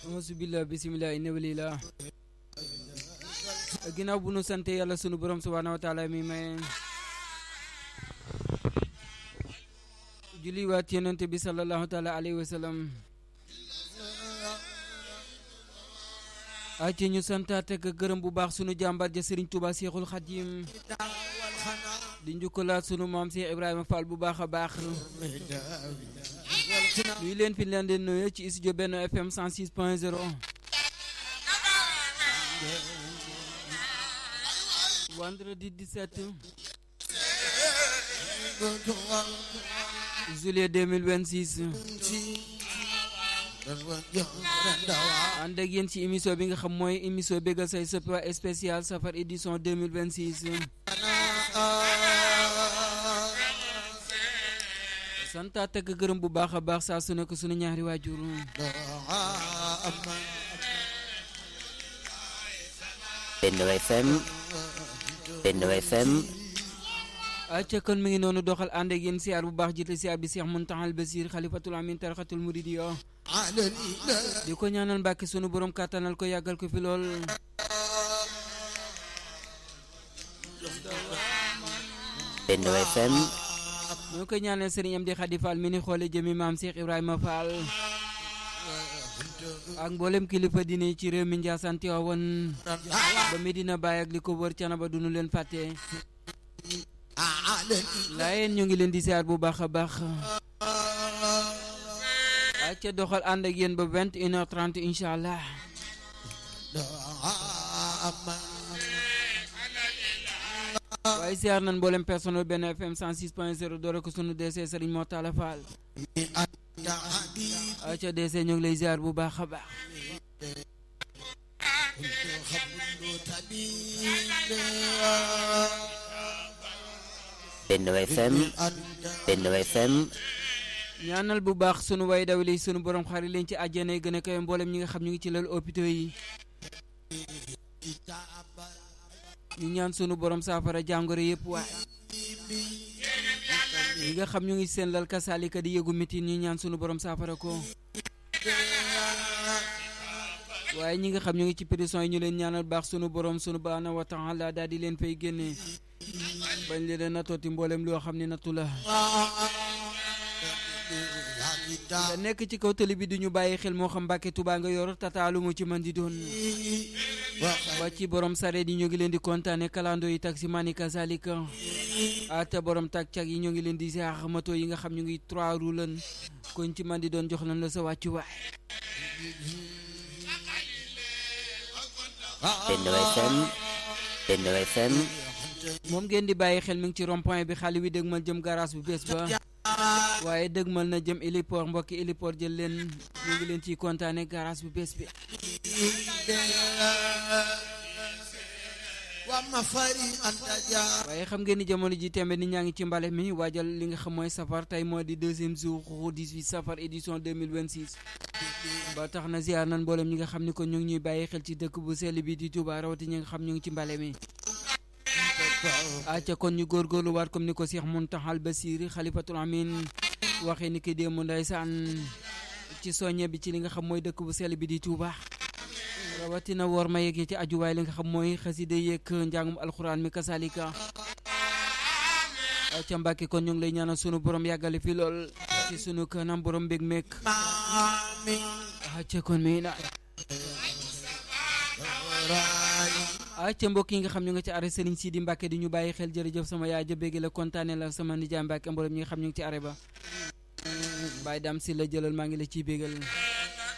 auzubillah bisimilah inna walillah ginnaaw bu nu sante yàlla sunu borom subhaanahu wa taala mi may julli waat yonente bi sallallahu taala alayhi wa sallam ci ñu santaat ak gërëm bu baax sunu jàmbar ja Serigne Touba Cheikhul Khadim di njukkalaat sunu maam Cheikh Ibrahima Fall bu baax a baax nuyu leen fi leen di nuyu ci studio Benno FM 106 point 0 vendredi 17 juillet 2026 ànd ak yéen ci émission bi nga xam mooy émission bégal say soppi waa spécial safar édition 2026 santaat ak gërëm bu baax a baax saa su nekk sunu ñaari waajur Benno FM Benno FM acca kon mi ngi noonu doxal ànd ak yéen siyaar bu baax jiite siyaar bi Cheikh Mountakhal Basir xalifatul amin tarixatul muridiya di ko ñaanal mbàkki sunu borom kàttanal ko yàggal ko fi lool Benno FM ñoo koy ñaanal sëriñ Amdi Xadi Fall mi ni xoole jëmi maam Cheikh Ibrahima Fall ak mboolem kilifa dini ci réew mi Njaasaan Tiwaawan ba Medina Baay ak li ko wër Canaba du nu leen fàtte laayeen ñu ngi leen di siyaar bu baax a baax acca doxal ànd ak yéen ba vingt une heure trente incha allah waaye siyaar nan mboolem personnel benn FM 106 point 0 doore ko sunu DC Sëriñ Moo Taala Faal acca DC ñu ngi lay siyaar bu baax a baax Benno FM Benno FM ñaanal bu baax sunu way daw li sunu borom xari leen ci àjjana yi gën a kawe mboolem ñi nga xam ñu ngi ci lal hôpitaux yi ñu ñaan sunu borom saafara jàngoro yëpp waaye ñi nga xam ñu ngi seen lal kasaalika di yëgu mitin ñu ñaan sunu borom saafara ko waaye ñi nga xam ñu ngi ci prison yi ñu leen ñaanal baax sunu borom sunu baana wa taala daal di leen fay génne bañ leen nattooti mboolem loo xam ne nattu la nga nekk ci kaw tali bi duñu bàyyi xel moo xam Mbàkke Tuubaa nga yor tataalu mu ci man di doon ba ci borom sareet yi ñoo ngi leen di kontaane kalando yi taxi mani kazalika ate borom tak cak yi ñoo ngi leen di ziar moto yi nga xam ñu ngi trois roues lan kon ci man di doon jox nañ la sa wàccu waay Benno FM Benno FM moom ngeen di bàyyi xel mi ngi ci rond point bi xale wi dëgmal jëm garage bu bees ba waaye dëgmal na jëm héliport mbokki héliport jël leen ñu ngi leen ciy kontaane garage bu bees bi waaye xam ngeen ni jamono ji tembe nit ñaa ngi ci mbale mi waajal li nga xam mooy safar tey moo di deuxième jour 18 safar édition 2026 ba tax na ziar nan mboolem ñi nga xam ni ko ñu ngi ñuy bàyyi xel ci dëkk bu sell bi di Touba rawati ñi nga xam ñu ngi ci mbale mi acca kon ñu góorgóorlu waat comme ni ko Cheikh Mountakhal Basir xalifatul amin waxee ni ki démb ndeysaan ci soññe bi ci li nga xam mooy dëkk bu sell bi di Touba rawatina woor ma yeggee ci ajuwaay li nga xam mooy xaside yeeg njàngum alxuraan mi kasalika acca Mbàkke kon ñu ngi lay ñaanal sunu borom yàggale fi lool ci sunu kanam borom mbég meek acca kon mi na acca mbokk yi nga xam ñu nga ci arrêt Serigne Sidi Mbacke di ñu bàyyi xel jërëjëf sama yaay ja bégg la kontaane la sama nijaay Mbacke mboolem ñi nga xam ñu ngi ci arrêt ba Baye Dame si la jëlal maa ngi la ciy bégal